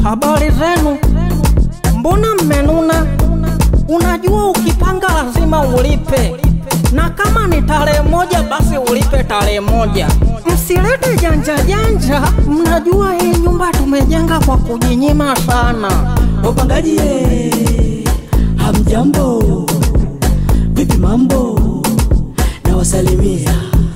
Habari zenu? Mbona mmenuna? Unajua ukipanga lazima ulipe, na kama ni tarehe moja basi ulipe tarehe moja. Msilete janja janja, mnajua hii nyumba tumejenga kwa kujinyima sana. Wapangaji ye, hamjambo, vipi mambo? Na wasalimia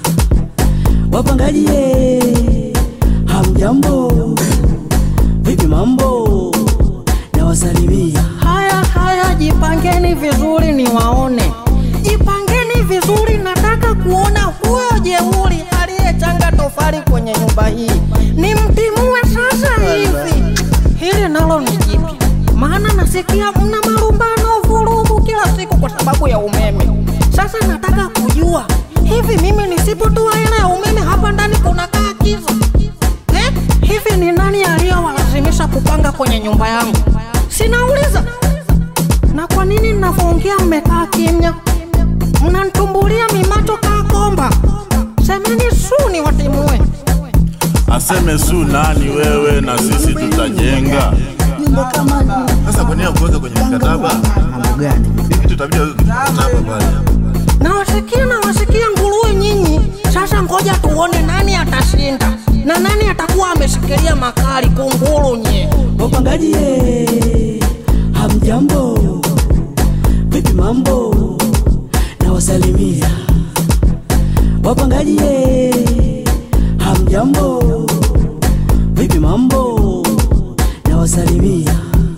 wapangaji ye, hamjambo, vipi mambo? Na wasalimia Haya haya, jipangeni vizuri niwaone, jipangeni vizuri. Nataka kuona huyo jeuri aliyechanga tofali kwenye nyumba hii, nimtimue sasa hivi. Hili nalo ni jipya, maana nasikia mna marumbano, vurugu kila siku kwa sababu ya umeme. Sasa nataka kujua hivi, mimi nisipotoa hela ya umeme hapa ndani kunakaa kiza eh? Hivi ni nani aliyowalazimisha kupanga kwenye nyumba yangu? Sinauliza. Na kwa nini ninavyoongea mmekaa kimya? Mnanitumbulia mimacho kaa komba. Semeni su ni watimue. Aseme su nani wewe na sisi tutajenga. nyumba kama Sasa kwa nini kuweka kwenye mkataba? mambo gani? Hivi tutabidi weke kwenye mkataba pale. Nawasikia nawasikia nguruwe nyinyi. Sasa ngoja tuone nani atashinda na nani atakuwa ameshikilia makali kunguru nye. Wapangaji ye, hamjambo, vipi mambo? Na wasalimia wapangaji ye, hamjambo, vipi mambo? Na wasalimia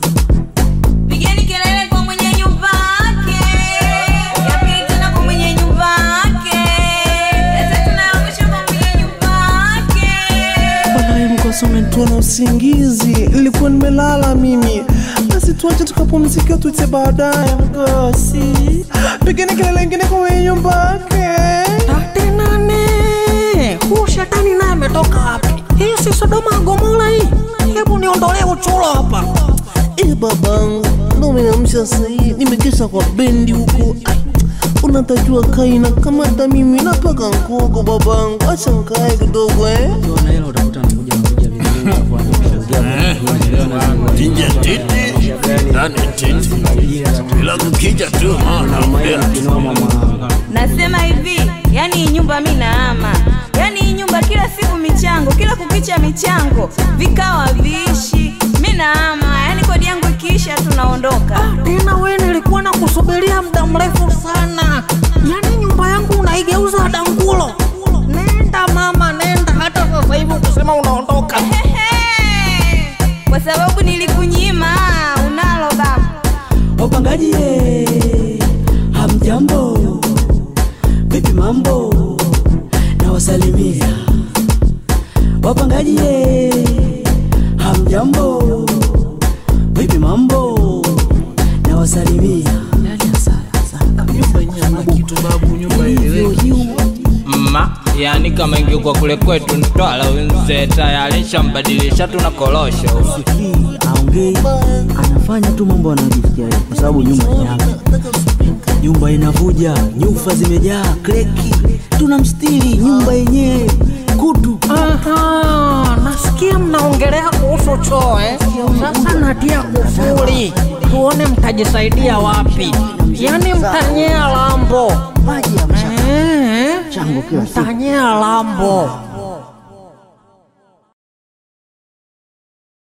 Pigeni kelele kwa mwenye nyumba yake, ya pili tena kwa mwenye nyumba yake, ya tatu na ya mwisho kwa mwenye nyumba yake. Bwana mkosa umenitoa na usingizi, nilikuwa nimelala mimi. Basi tuache tukapumzika, tuite baadaye mkosi. Pigeni kelele ingine kwa mwenye nyumba yake. Tate nane. Huu shetani naye ametoka wapi? Hii si Sodoma Gomora hii. Hebu niondolee uchuro hapa. Eh, babangu, ndo umeamsha sahii, nimekesha kwa bendi huko. Ai, Unatajua kaina kama hata mimi napaka nkogo babangu, acha nkae kidogo eh. Nje titi, ndani titi. Bila kukija tu naongea tu. Nasema hivi, yani hii nyumba mi naama, yani hii nyumba kila siku michango, kila kukicha michango, vikao haviishi. Mi naama, yani kodi yangu ikiisha tunaondoka. Tena we nilikuwa na kusubiria muda mrefu sana. Yaani nyumba yangu unaigeuza dangulo. Nenda mama, nenda hata sasa hivi ukisema unaondoka. Ehe, kwa sababu nilikunyima unalo baba. wapangaji ye, hamjambo, vipi mambo? Na wasalimia wapangaji ye, hamjambo, vipi mambo? Na wasalimia mma yani kama ingekuwa kule kwetu Mtwara wenze tayari shambadilisha tuna korosho Sikii, aongei, anafanya tu mambo anayojisikia yeye, kwa sababu nyumba ni yake. Nyumba inavuja, nyufa zimejaa, kreki, tunamstiri nyumba yenyewe kutu. Aha, nasikia mnaongelea kuhusu choo eh? Sasa natia kufuri, tuone mtajisaidia wapi. Yaani mtanyea lambo Maji ya mchanga, eh? chango kila siku. Mtanyea lambo